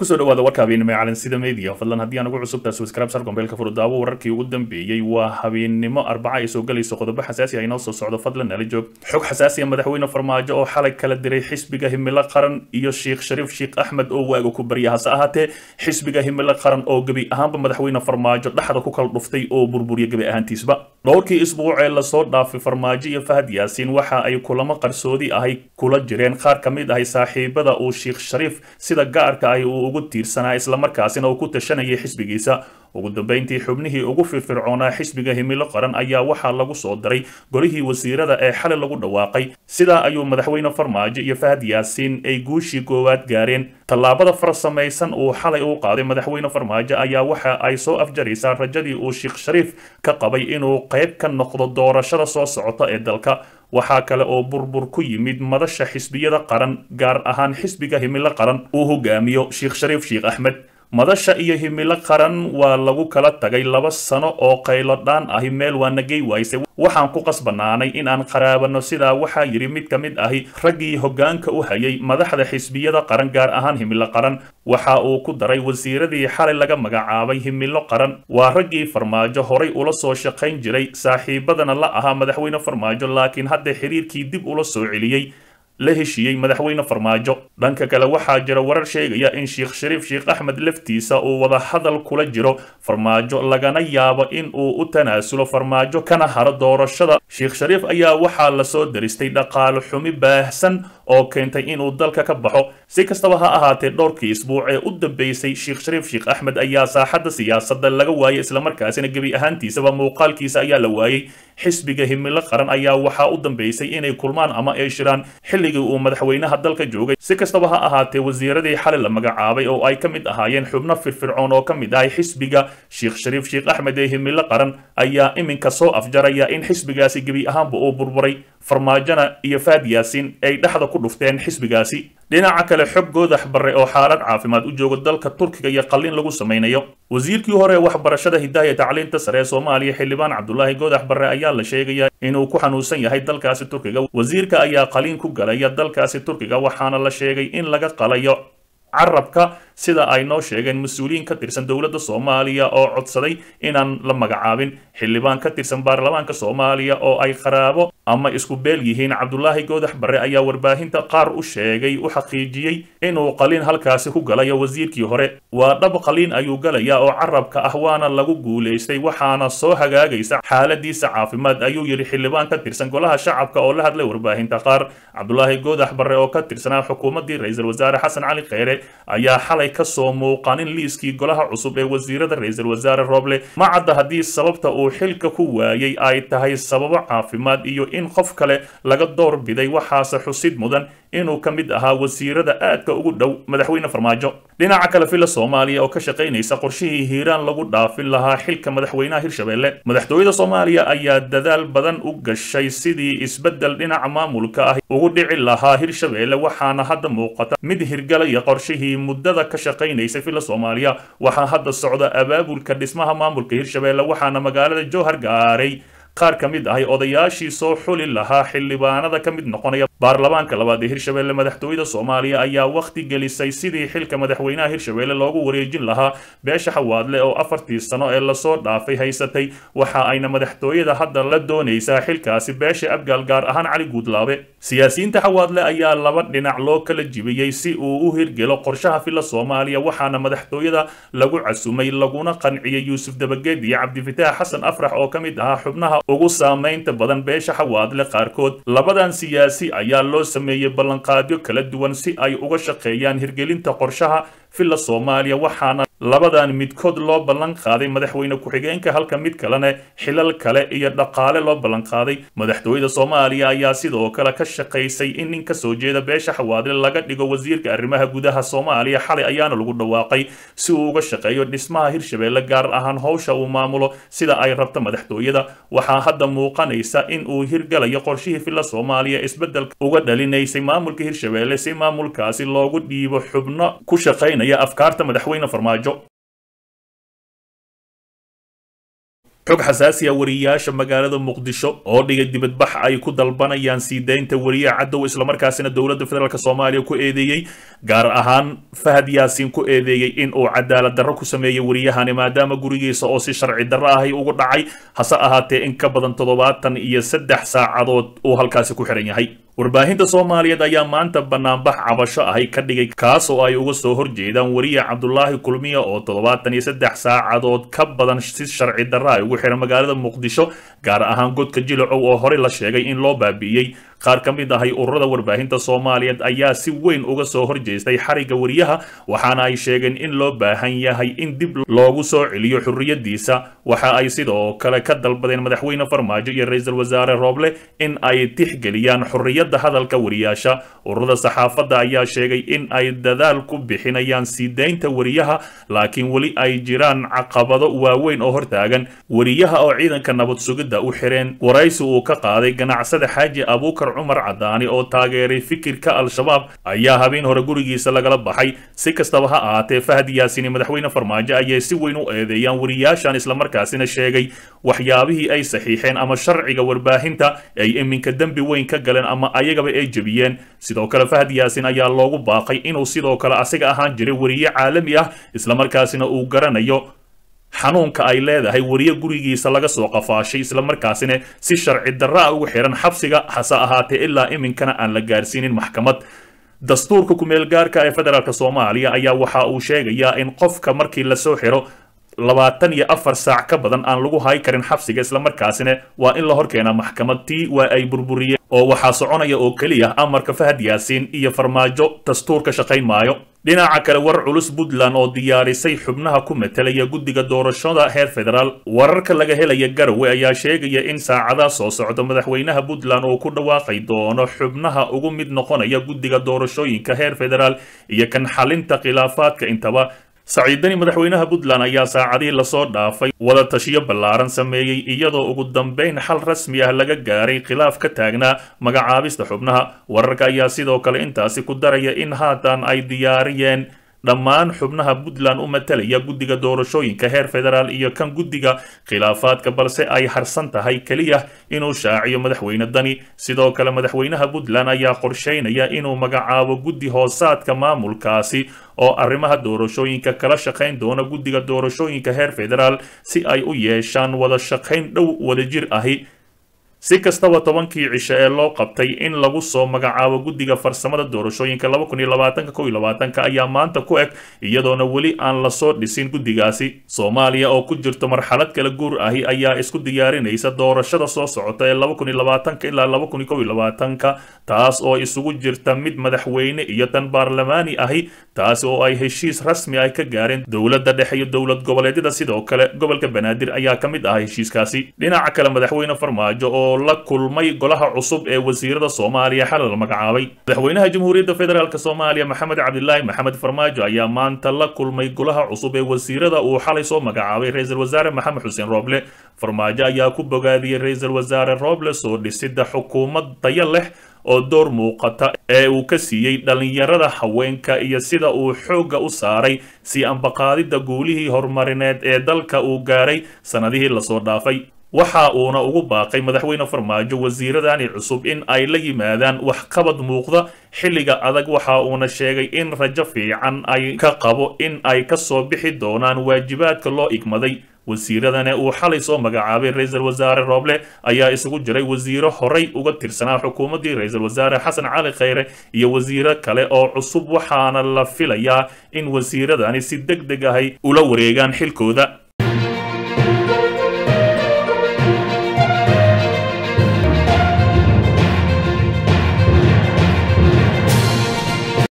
kusoo dhawaada warka habeennimo ee calansida media fadlan haddii aan ugu cusubtaa subscribe sar gombeelka furudaawo wararkii ugu dambeeyey waa habeennimo arbaca ay soo galayso qodobo xasaasi ah inoo soo socdo fadlan nala joog xog xasaasi ah madaxweyne farmaajo oo xalay kala diray xisbiga himilo qaran iyo sheekh shariif sheekh axmed oo waaga ku barya hase ahaatee xisbiga himilo qaran oo gebi ahaanba madaxweyne farmaajo dhexda ku kala dhuftay oo burburiya gebi ahaantiisba dhowrkii isbuuc ee lasoo dhaafay farmaajo iyo fahad yaasiin waxa ay kulamo qarsoodi ahay kula jireen qaar ka mid ahay saaxiibada uu sheekh shariif sida gaarka ahi uu ugu tiirsanaa islamarkaasina uu ku tashanayay xisbigiisa ugu dambeyntii xubnihii ugu firfircoonaa xisbiga himilo qaran ayaa waxaa lagu soo daray golihii wasiirada ee xalay lagu dhawaaqay sidaa ayuu madaxweyne farmaajo iyo fahad yaasiin ay guushii koowaad gaareen tallaabada farsamaysan uu xalay u qaaday madaxweyne farmaajo ayaa waxa ay soo afjaraysaa rajadii uu sheekh shariif ka qabay inuu qayb ka noqdo doorashada soo socota ee dalka waxaa kale oo burbur ku yimid madasha xisbiyada qaran gaar ahaan xisbiga himilo qaran uu hogaamiyo sheekh shariif sheekh axmed madasha iyo himilo qaran waa lagu kala tagay laba sano oo qaylo dhaan ahi meel waa nagey waayse waxaan ku qasbanaanay in aan qaraabano sidaa waxaa yidhi mid ka mid ahi raggii hoggaanka u hayay madaxda xisbiyada qaran gaar ahaan himilo qaran waxa uu ku daray wasiiradii xalay laga magacaabay himilo qaran waa raggii farmaajo horay ula soo shaqayn jiray saaxiibadana la ahaa madaxweyne farmaajo laakiin hadda xiriirkii dib ula soo celiyey la heshiiyey madaxweyne farmaajo dhanka kale waxaa jira warar sheegaya in sheekh shariif sheekh axmed laftiisa uu wada hadal kula jiro farmaajo lagana yaabo in uu u tanaasulo farmaajo kana haro doorashada sheekh shariif ayaa waxaa lasoo daristay dhaqaale xumi baahsan oo keentay inuu dalka ka baxo si kastaba ha ahaatee dhowrkii isbuuc ee u dambeysay sheekh shariif sheekh axmed ayaa saaxadda siyaasadda laga waayay islamarkaasina gebi ahaantiisaba muuqaalkiisa ayaa la waayey xisbiga himilo qaran ayaa waxaa u dambeysay inay kulmaan ama ay shiraan xilligii uu madaxweynaha dalka joogay si kastaba ha ahaatee wasiiradii xalay la magacaabay oo ay ka mid ahaayeen xubno firfircoon oo ka mid ahay xisbiga sheekh shariif sheekh axmed ee himilo qaran ayaa iminka soo afjaraya in xisbigaasi gebi ahaanba uu burburay farmaajona iyo faad yaasiin ay dhexda ku dhufteen xisbigaasi dhinaca kale xog goodax barre oo xaalad caafimaad u jooga dalka turkiga iyo qalliin lagu samaynayo wasiirkii hore ee waxbarashada hidaaya tacliinta sare ee soomaaliya xildhibaan cabdulaahi goodax barre ayaa la sheegaya inuu ku xanuunsan yahay dalkaasi turkiga wasiirka ayaa qaliin ku galaya dalkaasi turkiga waxaana la sheegay in laga qalayo carabka sida ay noo sheegeen mas-uuliyiin ka tirsan dowladda soomaaliya oo codsaday inaan la magacaabin xildhibaan ka tirsan baarlamaanka soomaaliya oo ay qaraabo ama isku beel yihiin cabdulaahi goodax barre ayaa warbaahinta qaar u sheegay u xaqiijiyey inuu qaliin halkaasi ku galayo wasiirkii hore waa dhab qaliin ayuu galayaa oo carabka ah waana lagu guulaystay waxaana soo hagaagaysa xaaladiisa caafimaad ayuu yidhi xildhibaan ka tirsan golaha shacabka oo la hadlay warbaahinta qaar cabdulaahi goodax barre oo ka tirsanaa xukuumaddii ra-iisul wasaare xasan cali kheyre ayaa xalay kasoo muuqanin liiskii golaha cusub ee wasiirada ra-iisul wasaare rooble ma cadda haddii sababta uu xilka ku waayey ay tahay sababo caafimaad iyo in qof kale laga door biday waxaase xusid mudan inuu ka mid ahaa wasiirada aadka ugu dhow madaxweyne farmaajo dhinaca kale fila soomaaliya oo ka shaqaynaysa qorshihii hiiraan lagu dhaafin lahaa xilka madaxweynaha hirshabelle madaxtooyada soomaaliya ayaa dadaal badan u gashay sidii isbeddel dhinaca maamulka ah ugu dhici lahaa hirshabelle waxaana hadda muuqata mid hirgalaya qorshihii muddada ka shaqaynaysa fila soomaaliya waxaa hadda socda abaabulka dhismaha maamulka hirshabelle waxaana magaalada jowhar gaaray qaar ka mid ahay odayaashii soo xuli lahaa xildhibaanada ka mid noqonaya baarlamaanka labaad ee hirshabelle madaxtooyada soomaaliya ayaa wakhti gelisay sidii xilka madaxweynaha hirshabelle loogu wareejin lahaa beesha xawaadle oo afartii sano ee lasoo dhaafay haysatay waxa ayna madaxtooyada hadda la doonaysaa xilkaasi beesha abgaal gaar ahaan cali guudlaabe siyaasiyiinta xawaadle ayaa laba dhinac loo kala jibiyey si uu u hirgelo qorshaha fila soomaaliya waxaana madaxtooyada lagu casumay laguna qanciyey yuusuf dabageed iyo cabdifitaax xasan afrax oo ka mid ahaa xubnaha ugu saamaynta badan beesha xawaadle qaarkood labadan siyaasi ayaa loo sameeyey ballanqaadyo kala duwan si ay uga shaqeeyaan hirgelinta qorshaha filla soomaaliya waxaana labadan midkood loo ballan qaaday madaxweyne ku-xigeenka halka mid kalena xilal kale iyo dhaqaale loo ballan qaaday madaxtooyada soomaaliya ayaa sidoo kale ka shaqaysay in nin ka soo jeeda beesha xawaadle laga dhigo wasiirka arrimaha gudaha soomaaliya xalay ayaana lagu dhawaaqay si uu uga shaqeeyo dhismaha hirshabelle gaar ahaan howsha uu maamulo sida ay rabto madaxtooyada waxaa hadda muuqanaysa in uu hirgalayo qorshihii filla soomaaliya isbeddelka uga dhalinaysay maamulka hirshabelle si maamulkaasi loogu dhiibo xubno ku shaqaynaya afkaarta madaxweyne farmaajo xog xasaasiya wariyaasha magaalada muqdisho oo dhigay dibadbax ay ku dalbanayaan sii daynta wariyaha cadow islamarkaasina dowladda federaalk soomaaliya ku eedeeyey gaar ahaan fahad yaasiin ku eedeeyey in uu cadaalad darro ku sameeyey wariyahani maadaama gurigiisa oo si sharci darro ahay ugu dhacay hase ahaatee in ka badan toddobaatan iyo saddex saacadood uu halkaasi ku xihan yahay warbaahinta soomaaliyeed ayaa maanta banaanbax cabasho ahay ka dhigay kaas oo ay uga soo horjeedaan wariya cabdulaahi kulmiya oo toddobaatan iyo saddex saacadood ka badan si sharci darra ay ugu xihan magaalada muqdisho gaar ahaan godka jilacow oo horey la sheegay in loo baabi'iyey qaar ka mid ahay ururada warbaahinta soomaaliyeed ayaa si weyn uga soo horjeestay xariga wariyaha waxaana ay sheegeen in loo baahan yahay in dib loogu soo celiyo xurriyadiisa waxa ay sidoo kale ka dalbadeen madaxweyne farmaajo iyo ra-iisul wasaare rooble in ay tixgeliyaan xurriyadda hadalka wariyaasha ururada saxaafadda ayaa sheegay in ay dadaal ku bixinayaan sii daynta wariyaha laakiin weli ay jiraan caqabado waaweyn oo hortaagan wariyaha oo ciidanka nabad sugidda u xireen waraysi uu ka qaaday ganacsada xaaji abuukar cumar cadaani oo taageeray fikirka al-shabaab ayaa habeen hore gurigiisa lagala baxay si kastaba ha ahaatee fahad yaasiin iyo madaxweyne farmaajo ayay si weyn u eedeeyaan wariyaashan islamarkaasina sheegay waxyaabihii ay saxiixeen ama sharciga warbaahinta ay iminka dembi weyn ka galeen ama ayagaba ay jebiyeen sidoo kale fahad yaasiin ayaa loogu baaqay inuu sidoo kale asiga ahaan jiray wariye caalami ah islamarkaasina uu garanayo xanuunka ay leedahay wariye gurigiisa laga soo qafaashay islamarkaasina si sharci darra a ugu xihan xabsiga hase ahaatee ilaa iminkana aan la gaarsiinin maxkamad dastuurka kumeel gaarka ee federaalk soomaaliya ayaa waxa uu sheegayaa in qofka markii lasoo xiro labaatan iyo afar saac ka badan aan lagu hay karin xabsiga islamarkaasina waa in la horkeenaa maxkamad tii waa ay burburiyeen oo waxaa soconaya oo keliya amarka fahad yaasiin iyo farmaajo dastuurka shaqayn maayo dhinaca kale war culus puntland oo diyaarisay xubnaha ku metelaya guddiga doorashada heer federaal wararka laga helaya garowe ayaa sheegaya in saacadaha soo socda madaxweynaha puntland uu ku dhawaaqay doono xubnaha ugu mid noqonaya guddiga doorashooyinka heer federaal iyo kan xalinta khilaafaadka intaba saciidani madaxweynaha puntland ayaa saacadihii lasoo dhaafay wada tashiyo ballaaran sameeyey iyadoo ugu dambeyn xal rasmi ah laga gaaray khilaaf ka taagnaa magacaabista xubnaha wararka ayaa sidoo kale intaasi ku daraya in haatan ay diyaariyeen dhammaan xubnaha puntland u matalaya guddiga doorashooyinka heer federaal iyo kan guddiga khilaafaadka balse ay harsan tahay keliya inuu shaaciyo madaxweyne dani sidoo kale madaxweynaha puntland ayaa qorsheynaya inuu magacaabo guddi hoosaadka maamulkaasi oo arrimaha doorashooyinka kala shaqayn doona guddiga doorashooyinka heer federaal si ay u yeeshaan wada shaqayn dhow wadajir ahi si kastaba tobankii cisho ee loo qabtay in lagu soo magacaabo guddiga farsamada doorashooyinka laba kun iyo labaatanka kow iyo labaatanka ayaa maanta ku eg iyadoona weli aan lasoo dhisin guddigaasi soomaaliya oo ku jirto marxalad kala guur ahi ayaa isku diyaarinaysa doorashada soo socota ee laba kun iyo labaatanka ilaa laba kun iyo kow iyo labaatanka taas oo isugu jirta mid madaxweyne iyo tan baarlamaani ahi taasi oo ay heshiis rasmi ah ka gaareen dowladda dhexe iyo dowlad goboleedyada sidoo kale gobolka banaadir ayaa ka mid ah heshiiskaasi dhinaca kale madaxweyne farmaajo oo la kulmay golaha cusub ee wasiirada soomaaliya xalay la magacaabay madaxweynaha jamhuuriyadda federaalk soomaaliya maxamed cabdilaahi maxamed farmaajo ayaa maanta la kulmay golaha cusub ee wasiirada uu xalay soo magacaabay ra-iisul wasaare maxamed xuseen rooble farmaajo ayaa ku bogaadiyey ra-iisul wasaare rooble soo dhisida xukuumad tayo leh oo door muuqata ee uu ka siiyey dhallinyarada haweenka iyo sida uu xoogga u saaray sii ambaqaadidda guulihii horumarineed ee dalka uu gaaray sannadihii lasoo dhaafay waxa uuna ugu baaqay madaxweyne farmaajo wasiiradani cusub in ay la yimaadaan waxqabad muuqda xilliga adag waxa uuna sheegay in rajo fiican ay ka qabo in ay ka soo bixi doonaan waajibaadka loo igmaday wasiiradane uu xalay soo magacaabay ra-iisul wasaare rooble ayaa isugu jiray wasiiro horay uga tirsanaa xukuumaddii ra-iisul wasaare xasan cali khayre iyo wasiiro kale oo cusub waxaana la filayaa in wasiiradani si deg deg ahay ula wareegaan xilkooda